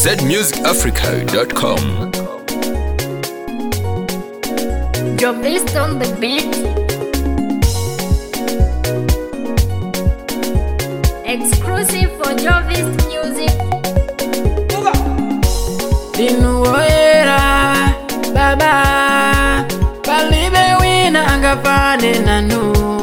zmusicafrica.com. Jovist on the beat. Exclusive for Jovist Music. ndinuwoyera baba palibe wina angafane nanu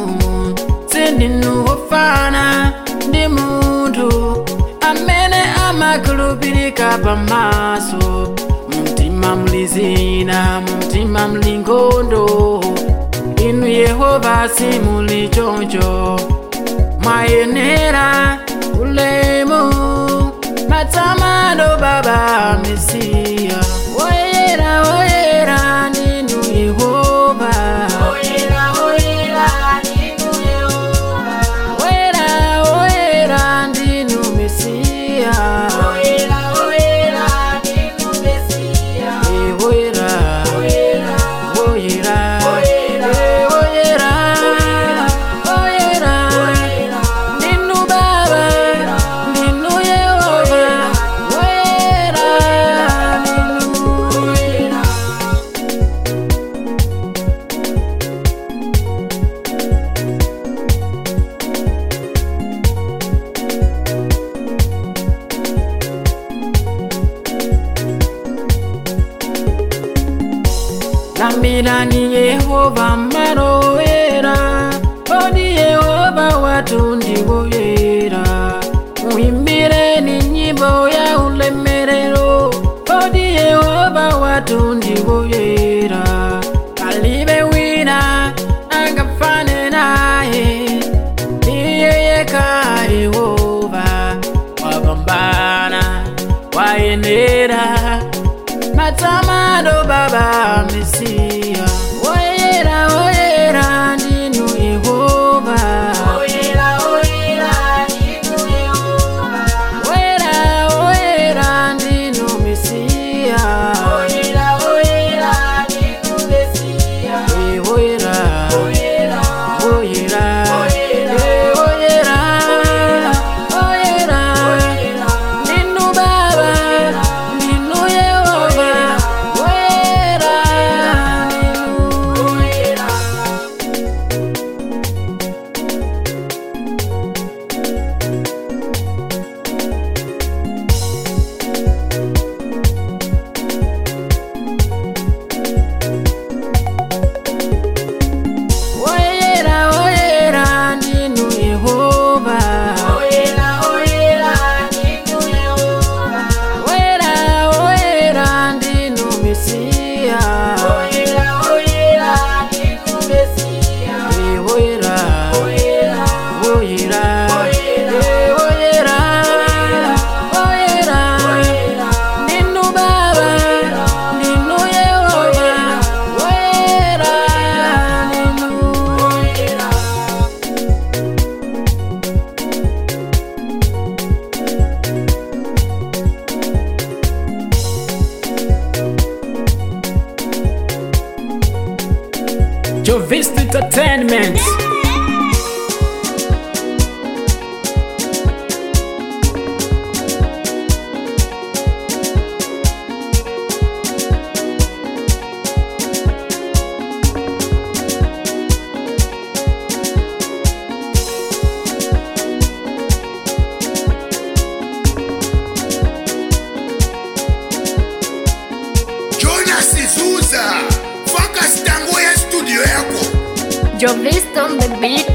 sindinuwofana ndi munthu amene amakhulupirika pamaso mumtima muli zina mumtima muli nkhondo inu yehova simuli choncho mwayenera ulemu matamando baba mesiya woyera woyera ndinu yehova woyera woyera ndinu yehova woyera woyera ndinu mesiya woyera woyera ndinu mesiya woyera woyera woyera woyera woyera woyera ndinu baba ndinu yehova woyera ndinu woyera lambirani yehova marowera odi yehova watu ndiwoyera muimbireni nyimbo ya ulemerero odi yehova watu ndiwoyera palibe wina angafane naye iye yeka yehova wapambana wayenera matamando baba mesiya woyera woyera ndinu yehova woyera woyera ndinu yehova woyera woyera ndinu mesiya woyera woyera ndinu mesiya woyera woyera woyera woyera woyera ndinu baba ndinu yehova woyera ndinu woyera woyera woyera ndinu yehova woyera woyera ndinu yehova woyera woyera ndinu mesiya woyera woyera ndinu mesiya woyera woyera woyera woyera woyera ndinu baba ndinu yehova woyera ndinu woyera Jovist Entertainment. jonas zuza focus tango ya studio yako Jovist on the beat.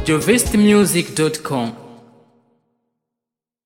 jovistmusic.com